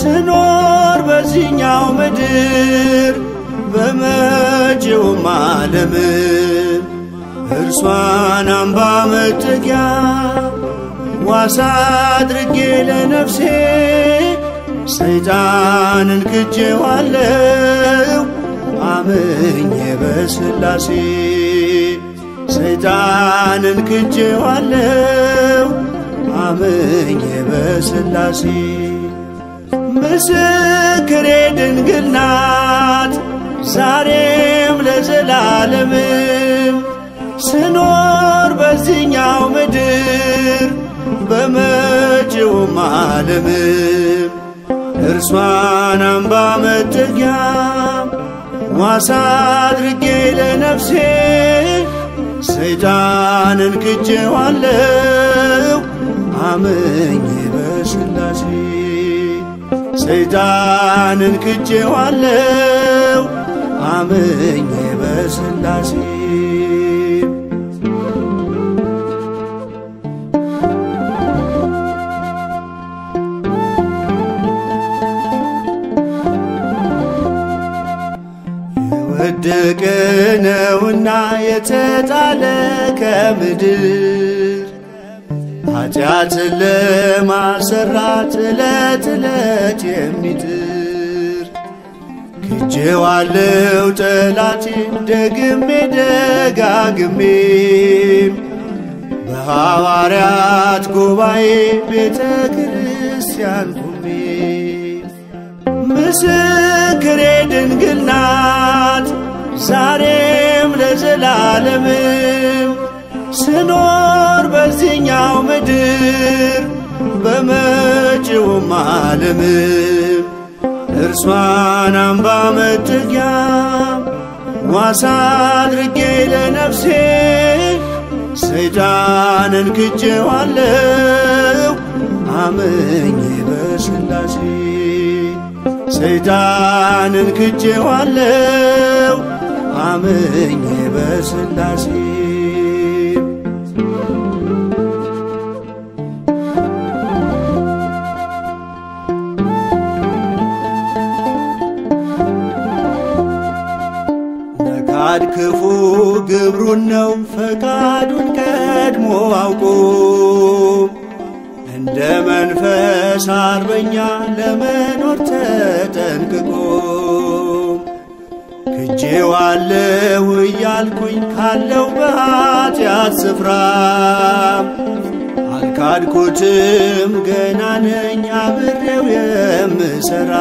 ስኖር በዚህኛው ምድር በመጪውም ዓለም እርሷን አምባ መጠጊያ ዋሳ አድርጌ ለነፍሴ ሰይጣንን ክጄዋለው አምኜ በስላሴ ሰይጣንን ክጄዋለው አምኜ በስላሴ ምስክሬ ድንግል ናት ዛሬም ለዘላለምም ስኖር በዚህኛው ምድር በመጪውም ዓለም እርሷን አምባ መጠጊያ ዋሳ አድርጌ ለነፍሴ ሰይጣንን ክጄዋለው አምኜ በስላሴ ሰይጣንን ክጄዋለው አምኜ በስላሴ የወደቀ ነውና የተጣለ ከምድር ኃጢአትን ለማሰራት ዕለት ዕለት የሚጥር ክጄዋለው ጠላቴን ደግሜ ደጋግሜም በሐዋርያት ጉባኤ ቤተ ክርስቲያን ቆሜ ምስክሬ ድንግል ናት ዛሬም ለዘላለምም ስኖር በዚህኛው ምድር በመጪውም ዓለም እርሷን አምባ መጠጊያ ዋሳ አድርጌ ለነፍሴ ሰይጣንን ክጄዋለው አምኜ በስላሴ ሰይጣንን ክጄዋለው አምኜ በስላሴ ነካድ ክፉ ግብሩን ነው ፈቃዱን ቀድሞ አውቆ እንደ መንፈስ አርበኛ ለመኖር ተጠንቅቆ ክጄዋለሁ እያልኩኝ ካለው በኃጢአት ስፍራ አልካድኩትም ገና ነኝ አብሬው የምሠራ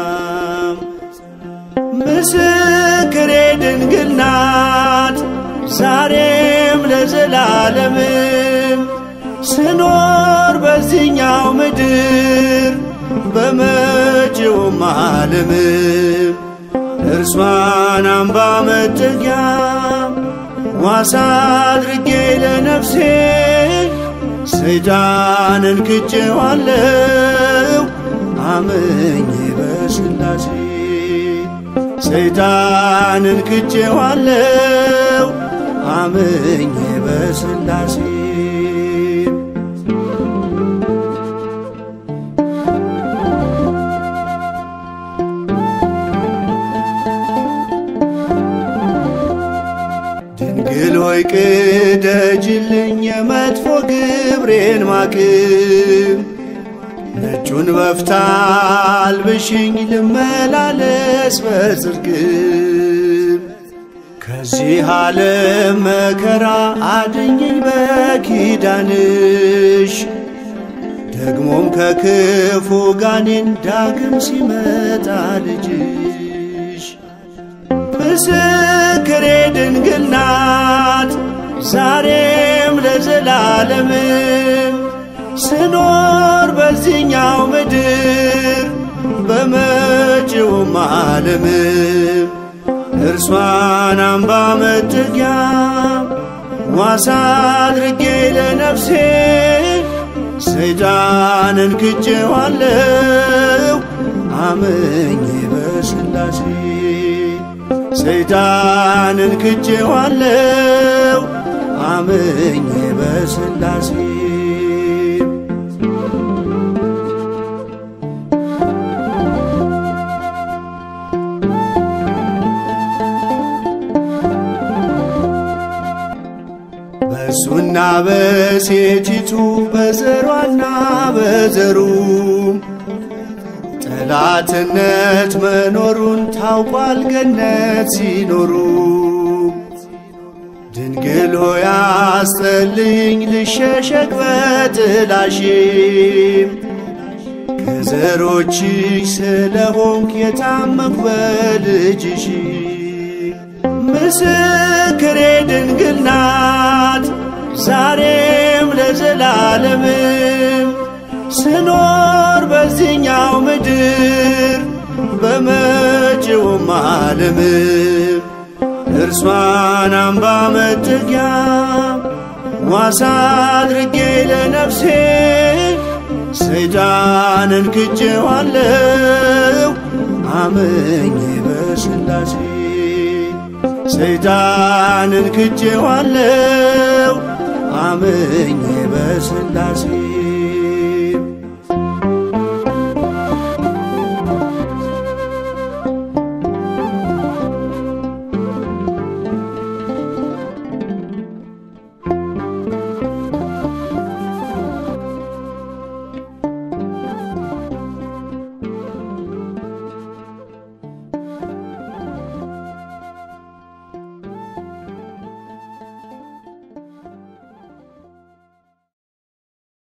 ምስክሬ ድንግል ናት ዛሬም ለዘላለምም ስኖር በዚህኛው ምድር በመጪውም ዓለም እርሷን አምባ መጠጊያ ዋሳ አድርጌ ለነፍሴ ሰይጣንን ክጄዋለው አምኜ በስላሴ ሰይጣንን ክጄዋለው አምኜ በስላሴ ድንግል ሆይ ቅደጅልኝ የመጥፎ ግብሬን ማቅም ነጩን በፍታ አልብሽኝ ልመላለስ በጽድቅም ከዚህ ዓለም መከራ አድኝኝ በኪዳንሽ ደግሞም ከክፉ ጋኔን ዳግም ሲመጣ ልጅሽ ምስክሬ ድንግል ናት ዛሬም ለዘላለምም ስኖር በዚህኛው ምድር በመጪውም ዓለም እርሷን አምባ መጠጊያ ዋሳ አድርጌ ለነፍሴ ሰይጣንን ክጄዋለው አምኜ በስላሴ ሰይጣንን ክጄዋለው አምኜ በስላሴ በወንዱና በሴቲቱ በዘሯና በዘሩ ጠላትነት መኖሩን ታውቋል ገነት ሲኖሩ ድንግል ሆይ አስጠልኝ ልሸሸግ በጥላሽም ከዘሮችሽ ስለሆንክ የታመንኩ በልጅሽ ምስክሬ ድንግል ናት ዛሬም ለዘላለምም ስኖር በዚህኛው ምድር በመጪውም ዓለምም እርሷን አምባ መጠጊያ ዋሳ አድርጌ ለነፍሴ ሰይጣንን ክጄዋለሁ አምኜ በሥላሴ ሰይጣንን ክጄዋለሁ አምኜ በሥላሴ